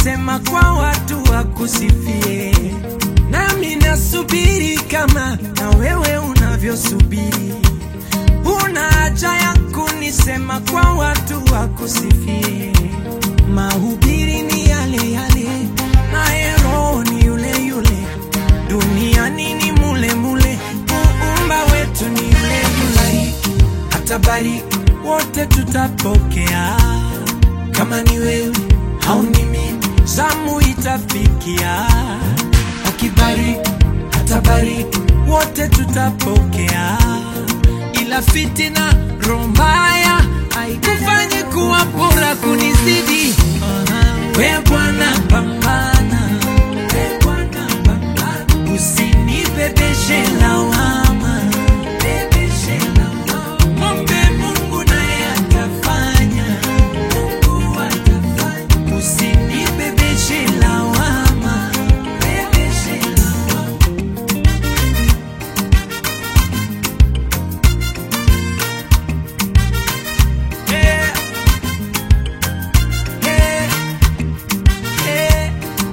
kunisema kwa watu wakusifie, nami nasubiri kama na wewe unavyosubiri. Una haja ya kunisema kwa watu wakusifie. Mahubiri ni yale yale, naye Roho ni yule yule, duniani ni mule mule, muumba wetu ni yule yule, atabariki wote tutapokea. Kama ni wewe au ni mimi, zamu itafikia. Akibariki atabariki, wote tutapokea. Ila fitina roho mbaya haikufanyi kuwa bora kunizidi. We Bwana pambana, we Bwana pambana, usinibebeshe lawama, bebeshe lawama. Mwombe Mungu naye atafanya, Mungu atafanya, usinibebeshe lawama, bebeshe lawama. Yeah. Yeah. Yeah.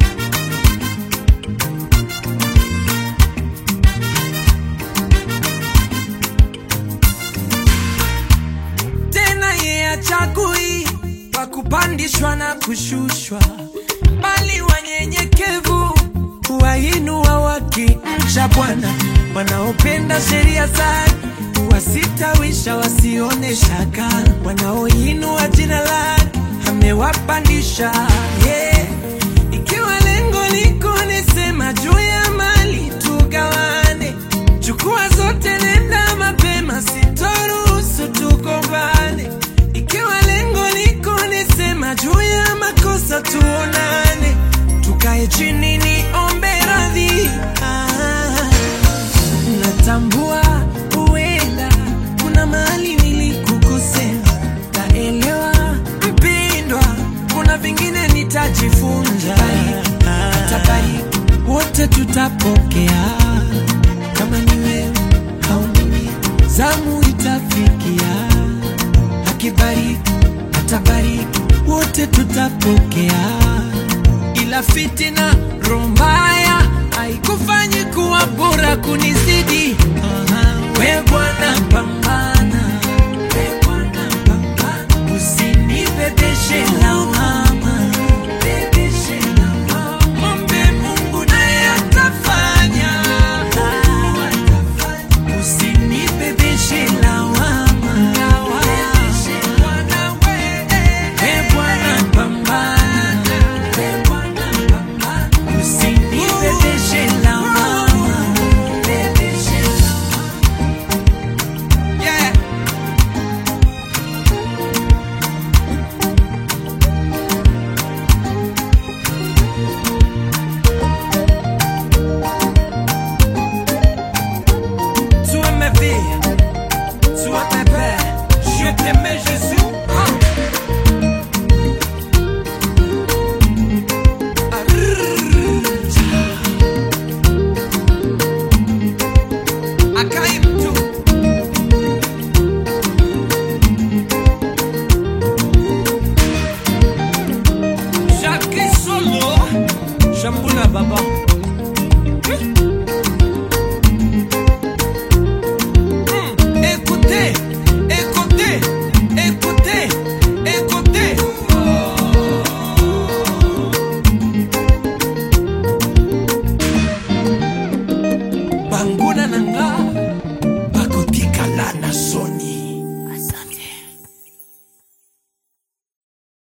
tena ye achagui wa kupandishwa na kushushwa, bali wanyenyekevu huwainua wakimcha Bwana. Wanaopenda sheria zake huwasitawisha wasione shaka, wanaoinua jina lake amewapandisha. Yeah. Ikiwa lengo liko nisema juu ya mali tugawane, chukua zote, nenda mapema, sitoruhusu tugombane. Ikiwa lengo liko nisema juu ya makosa tuonane, tukae chini niombe radhi. Ah, natambua huenda kuna mahali nilikukosea, naelewa mpindwa, kuna vingine nitajifunza. Atabariki, wote tutapokea, kama ni wewe au ni mimi, zamu itafikia. Akibariki, atabariki, wote tutapokea ila fitina roho mbaya haikufanyi kuwa bora kunizidi. We Bwana pambana